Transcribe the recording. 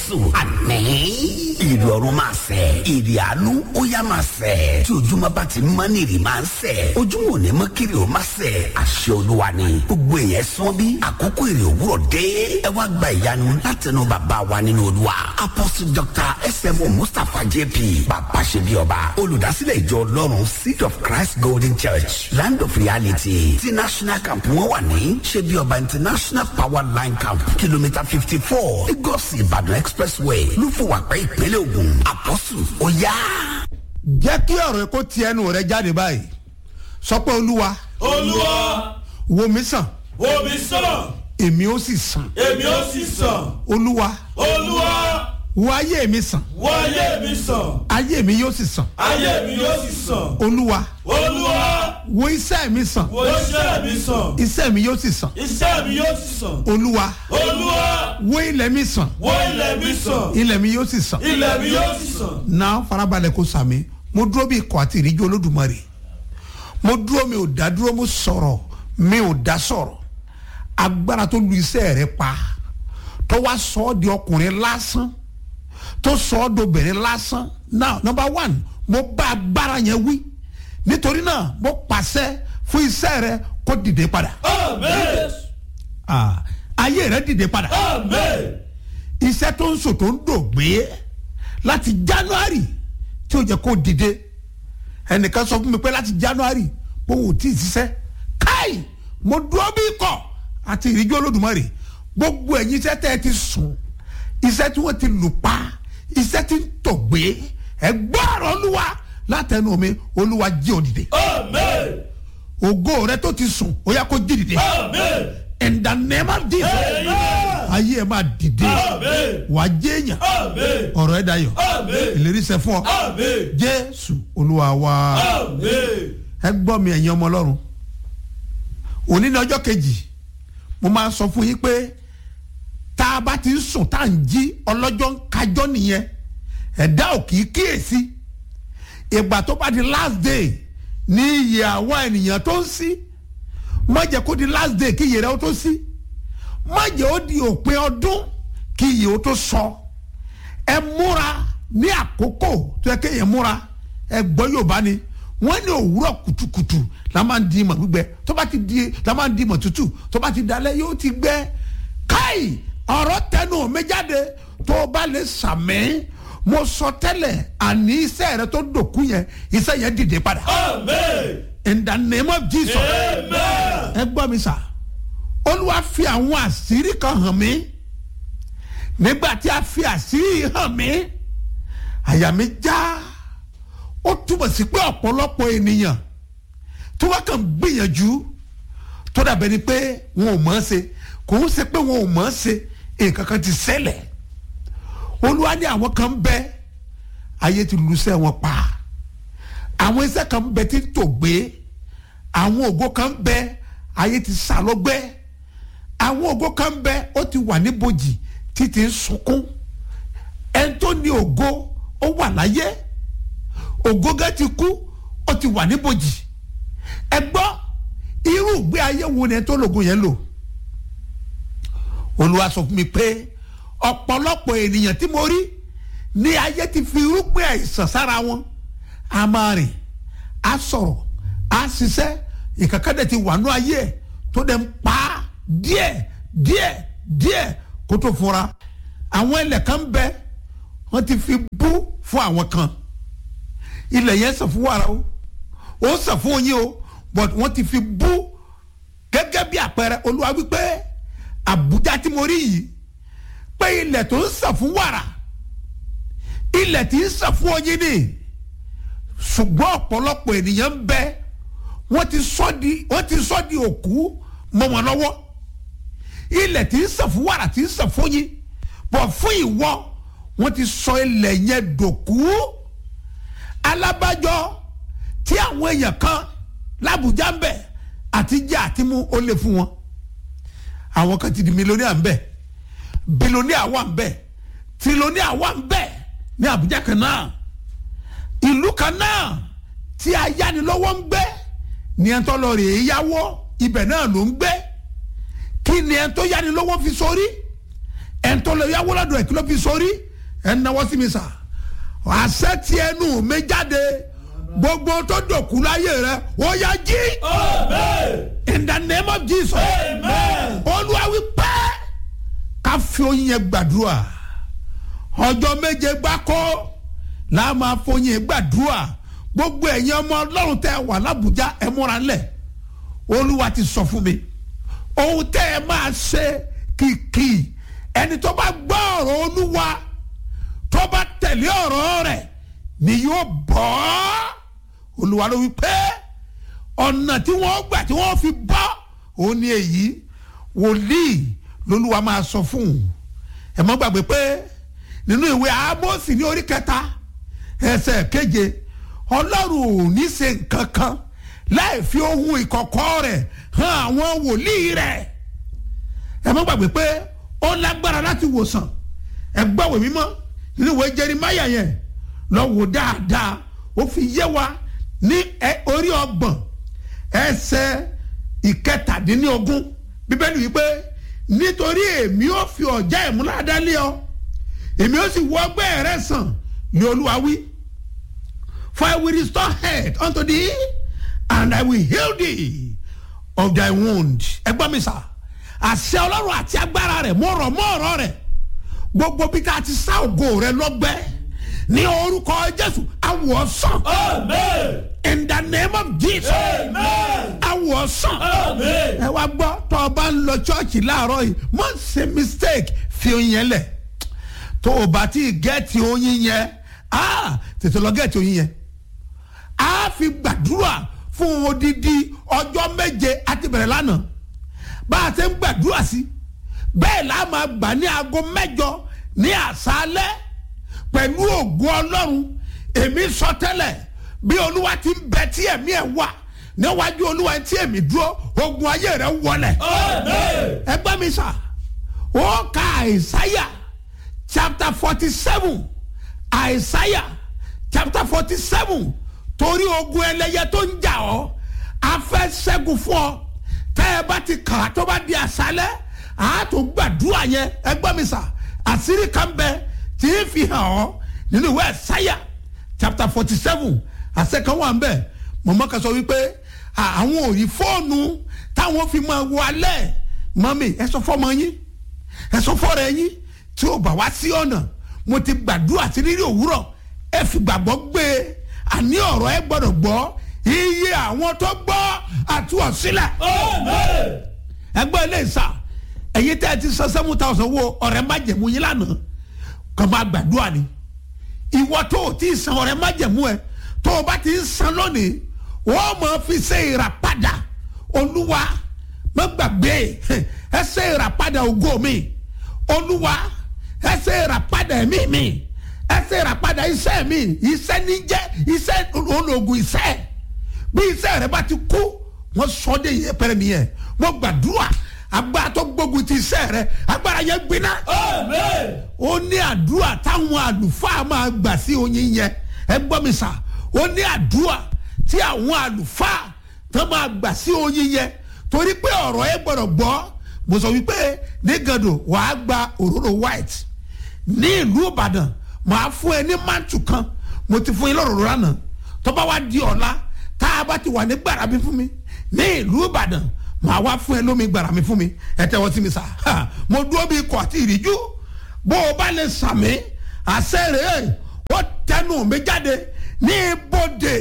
jésù àmín ìrì ọ̀run máa sẹ̀ ìrì àánú ó yá máa sẹ̀ tí ojúmọ́ bá ti mọ́ ní ìrì máa ń sẹ̀ ojúmọ́ ò ní mọ́ kiri ò máa sẹ̀ àṣẹ olúwa ni gbogbo èèyàn sán bí àkókò ìrì òwúrọ̀ dé ẹ wá gba ìyanu látẹnu bàbá wa nínú olúwa apostle dr smo mustapha jp bàbá ṣe bí ọba olùdásílẹ̀ ìjọ ọlọ́run seed of christ golden church land of reality ti national camp wọn wà ní ṣe bí ọba international power line camp kìlómítà fifty four lagos ìbàdàn expressway lúfọwàpẹ́ ìpínlẹ̀ ògùn apostle ó yá. jẹ́ kí ọ̀rọ̀ kó ti ẹnu rẹ jáde báyìí sọ pé olúwa olúwa wo mi sàn wo mi sàn èmi ó sì sàn èmi ó sì sàn olúwa olúwa wo ayé mi sàn wo ayé mi sàn ayé mi yóò sì sàn ayé mi yóò sì sàn olúwa olúwa wo iṣẹ́ mi sàn wo iṣẹ́ mi sàn iṣẹ́ mi yóò sì sàn iṣẹ́ mi yóò sì sàn olúwa olúwa wo ilẹ̀ mi sàn wo ilẹ̀ mi sàn ilẹ̀ mi yóò sì sàn ilẹ̀ mi yóò sì sàn náà farabalẹ̀ kó sàmì mo dúró bí ikọ̀ àti ìríjú olódùmarè mo dúró mi ò dá dúró mo sọ̀rọ̀ mi ò dá sọ̀rọ̀ agbára tó lu iṣẹ́ rẹ pa tó wá sọ ọ́ di ọkùnrin lásán tó sọ ọ́ dobìnrin lásán now number one mo bá agbára yẹn wí nítorí náà mo pàṣẹ fún iṣẹ́ rẹ kó dìde padà amen Ah, ayé rẹ dìde padà amen iṣẹ́ tó ń sò tó ń dògbé láti january tí ó jẹ́ kó dìde ẹnìkan sọ fún mi pé láti january bóun ò tí ì ṣiṣẹ́ káì mo dúró bí ikọ̀ àti ìrìnjú olódùmarè gbogbo ẹ̀yin iṣẹ́ tẹ́ ẹ ti sùn iṣẹ́ tí wọ́n ti lù pa iṣẹ́ tí ń tògbé ẹ gbọ́ ọ̀rọ̀ olúwa látẹnu mi olúwa jí ò dìde amen ògo rẹ tó ti sùn ó yá kó jí dìde amen in the name of jesus amen ayé ẹ máa dìde amen wàá jẹ́yàn amen ọ̀rọ̀ ẹ̀ dayọ̀ amen ìlérí sẹ fún ọ amen jésù olúwa wa amen ẹ gbọ́ mi ẹ̀yin ọmọ ọlọ́run òní ní ọjọ́ kejì mo máa sọ fún yín pé tá a bá ti ń sùn tá à ń jí ọlọ́jọ́ ń kájọ́ nìyẹn ẹ̀dá ò kì í kíyèsí ìgbà tó bá di last day ní iye àwọn ènìyàn tó ń sí má jẹ́ kó di last day kí iye rẹ̀ ó tó sí má jẹ́ ó di òpin ọdún kí iye ó tó sọ ẹ múra ní àkókò tó yẹ kéèyàn múra ẹ gbọ́ yorùbá ni wọ́n ní òwúrọ̀ kùtùkùtù la máa ń di ìmọ̀ gbígbẹ tó bá ti di la máa ń di ìmọ̀ tútù tó bá ti dalẹ̀ yóò ti gbẹ káì ọ̀rọ̀ tẹnu mi jáde tó o bá lè sàmì mo sọ tẹ́lẹ̀ àní iṣẹ́ rẹ tó dòkú yẹn iṣẹ́ yẹn dìde padà amen in the name of jesus amen ẹ gbọ́ mi sà olúwa fi àwọn àṣírí kan hàn mí nígbà tí a fi àṣírí hàn mí àyà mi já ó túbọ̀ sí pé ọ̀pọ̀lọpọ̀ ènìyàn tí wọ́n kàn gbìyànjú tó dàbẹ̀ ni pé wọn ò mọ̀ ọ́n ṣe kò ń ṣe pé wọn ò mọ̀ ọ́n ṣe nǹkan kan ti ṣẹlẹ̀ olúwa ní àwọn kan ń bẹ ayé ti lùsẹ̀ wọn pa àwọn iṣẹ́ kan ń bẹ tí ń tò gbé àwọn ògo kan ń bẹ ayé ti sá lọ́gbẹ́ àwọn ògo kan ń bẹ ó ti wà níbojì títí ń sunkún ẹni tó ní ògo ó wà láyé ògo gẹ́ ti kú ó ti wà níbojì ẹ gbọ́ irú ìgbé ayé wo ni ẹ tó lògùn yẹn lò olúwa sọ fún mi pé ọ̀pọ̀lọpọ̀ ènìyàn tí mo rí ní ayé ti fi irúgbìn àìsàn sára wọn a máa rìn a sọ̀rọ̀ a ṣiṣẹ́ ìkàkàdé ti wà nú ayé ẹ̀ tó dẹ̀ ń pa á díẹ̀ díẹ̀ díẹ̀ kó tó fura àwọn ilẹ̀ kan bẹ wọ́n ti fi bú fún àwọn kan ilẹ̀ yẹn sàn fún wàrà o ó sàn fún oyin o but wọ́n ti fi bú gẹ́gẹ́ bí àpẹẹrẹ olúwa wípé àbújá tí mo rí yìí pé ilẹ̀ tó ń sàn fún wàrà ilẹ̀ tí ń sàn fún oyin ni ṣùgbọ́n ọ̀pọ̀lọpọ̀ ènìyàn ń bẹ wọ́n ti sọ di wọ́n ti sọ di òkú mọ́ wọn lọ́wọ́ ilẹ̀ tí ń sàn fún wàrà tí ń sàn fún yín bọ̀ fún ìwọ wọ́n ti sọ ilẹ̀ yẹn dòkú alábàjọ tí àwọn èèyàn kan lábùjá ń bẹ àti jẹ àti mú ó lè fún wọn àwọn kan ti di mílíọ̀nìà ń bẹ bílíọ̀nìà wà ń bẹ tírílíọ̀nìà wà ń bẹ ní àbújá kan náà ìlú kan náà tí ayánilọ́wọ́ ń gbé ní ẹni tó lọ rè é yáwó ibẹ̀ náà ló ń gbé kí ni ẹni tó yánilọ́wọ́ fi sórí ẹ̀ńtọ́lẹ̀ yàwó lọ́dọ̀ ẹ̀ kí ló fi sórí ẹ̀ ń náwó sí mi sà àṣẹ tí ẹnu mi jáde gbogbo tó dòkú láyé rẹ ó yá jí Amen. in the name of jesus Amen. olúwa wí pé ká fi oyin yẹn gbàdúrà ọjọ́ méje gbáko la máa foyin gbàdúrà gbogbo ẹ̀yin ọmọ ọlọ́run tẹ́ ẹ wà lábùjá ẹ múra lẹ̀ olúwa ti sọ fún mi ohun tẹ́ ẹ máa ṣe kìkì ẹni tó bá gbọ́ ọ̀rọ̀ olúwa tó bá tẹ̀lé ọ̀rọ̀ rẹ̀ ni yóò bọ́ olúwa ló wí pé ọ̀nà tí wọ́n gbà tí wọ́n fi bọ́ òun ni èyí wòlíì lolúwa máa sọ fún un ẹ mọ́ gbàgbé pé nínú ìwé Ámósì ní orí kẹta ẹsẹ̀ keje ọlọ́run ò ní ṣe nǹkan kan láì fi ohun ìkọ̀kọ̀ rẹ̀ hàn àwọn wòlíì rẹ̀ ẹ mọ́ gbàgbé pé ó lágbára láti wòsàn ẹ gbàwé mímọ́ nínú ìwé Jeremáyà yẹn lọ wò dáadáa ó fi yé wa ní ẹ- orí ọgbọ̀n ẹsẹ̀ ìkẹtàdínlógún bíbélì wípé nítorí èmi ó fi ọ̀já ìmúládá lé ọ èmi ó sì wọ ọgbẹ́ rẹ sàn ní olúwa wí for I will restore health unto thee and I will heal thee of thy wound ẹgbọ́n mi sà àṣẹ ọlọ́run àti agbára rẹ̀ mo rọ̀ mọ́ ọ̀rọ̀ rẹ̀ gbogbo bí ká ti sá ògo rẹ lọ́gbẹ́ ní orúkọ jésù awọ sàn Amen. in the name of jesus Amen. awọ sàn Amen. ẹ wá gbọ́ tó o bá ń lọ chọ́ọ̀chì láàárọ̀ yìí má ṣe mistake fi oyin yẹn lẹ̀ tó o bá ti gẹ́ẹ̀tì oyin yẹn ah, tètè lọ gẹ́ẹ̀tì oyin yẹn a fi gbàdúrà fún odidi ọjọ́ méje àti bẹ̀rẹ̀ lánàá bá a ṣe ń gbàdúrà sí bẹ́ẹ̀ la máa gbà ní aago mẹ́jọ ní àṣálẹ́ pẹ̀lú ògùn ọlọ́run èmi sọ tẹ́lẹ̀ bí olúwa ti ń bẹ tí ẹ̀mí ẹ̀ wà níwájú olúwa tí èmi dúró ogun ayé rẹ̀ wọlẹ̀ Amen. ẹgbẹ́ mi sà ó ka àìsáyà chapter forty seven àìsáyà chapter forty seven torí ogun ẹlẹ́yẹ tó ń jà ọ́ a fẹ́ ṣẹ́gun fún ọ tẹ́ ẹ bá ti kà á tó bá di àṣálẹ́ àá tó gbàdúrà yẹn ẹgbẹ́ mi sà àṣírí kan bẹ tí ń fi hàn ọ́ nínú ìwé àìsáyà chapter forty seven àṣẹ kan wà ń bẹ̀ mọ̀mọ́ kan sọ wípé à- àwọn ò rí fóònù táwọn fi máa wo alẹ́ mọ́mì ẹ sọ fọ́mọ yín ẹ sọ fọ́ọ̀rọ̀ yín tí ó bá wá sí ọ̀nà mo ti gbàdúrà sí rírì òwúrọ̀ ẹ fi gbàgbọ́ gbé e àní ọ̀rọ̀ ẹ gbọ́dọ̀ gbọ́ iye àwọn tó gbọ́ àtúwọ̀ sílẹ̀ Amen. ẹgbẹ́ ilé ìsà ẹ̀yin tẹ́ ẹ ti san seven thousand wo ọ̀rẹ́ má jẹ̀mú yín lánàá kàn máa gbàdúrà ni ìwọ tó o ti san ọ̀rẹ́ má jẹ̀mú ẹ tó o bá ti ń san lónìí wọ́n máa fi ṣe ìràpadà olúwa má gbàgbé ẹ ṣe ìràpadà ògo mi olúwa ẹ ṣe ìràpadà ẹ̀mí mi ẹ ṣe ìràpadà iṣẹ́ mi iṣẹ́ níjẹ́ iṣẹ́ ológun iṣẹ́ bí iṣẹ́ rẹ bá ti kú wọ́n sọ de yẹ pẹrẹ nìyẹn wọ́n gbàdúrà agbára tó gbógun ti iṣẹ́ rẹ agbára yẹn gbiná Amen. ó ní àdúrà táwọn àlùfáà máa gbà sí oyin yẹn ẹ gbọ́ mi sà ó ní àdúrà tí àwọn àlùfáà tó máa gbà sí oyin yẹn torí pé ọ̀rọ̀ ẹ gbọ́dọ̀ gbọ́ mo sọ wípé ní gàdò wàá gba òróró white ní ìlú ìbàdàn màá fún ẹ ní mántù kan mo ti fún yín lọ́rọ̀ lánàá tó bá wá di ọ̀la tá a bá ti wà ní gbàrà mi fún mi ní ìlú ìbàdàn màá wá fún ẹ lómi gbàrà mi fún mi ẹ tẹ́wọ́ sí mi sà Ha, mo dúró bí ikọ̀ àti ìríjú bó o bá lè sàmì àṣẹ rèé ó tẹnu mi jáde ní ibodè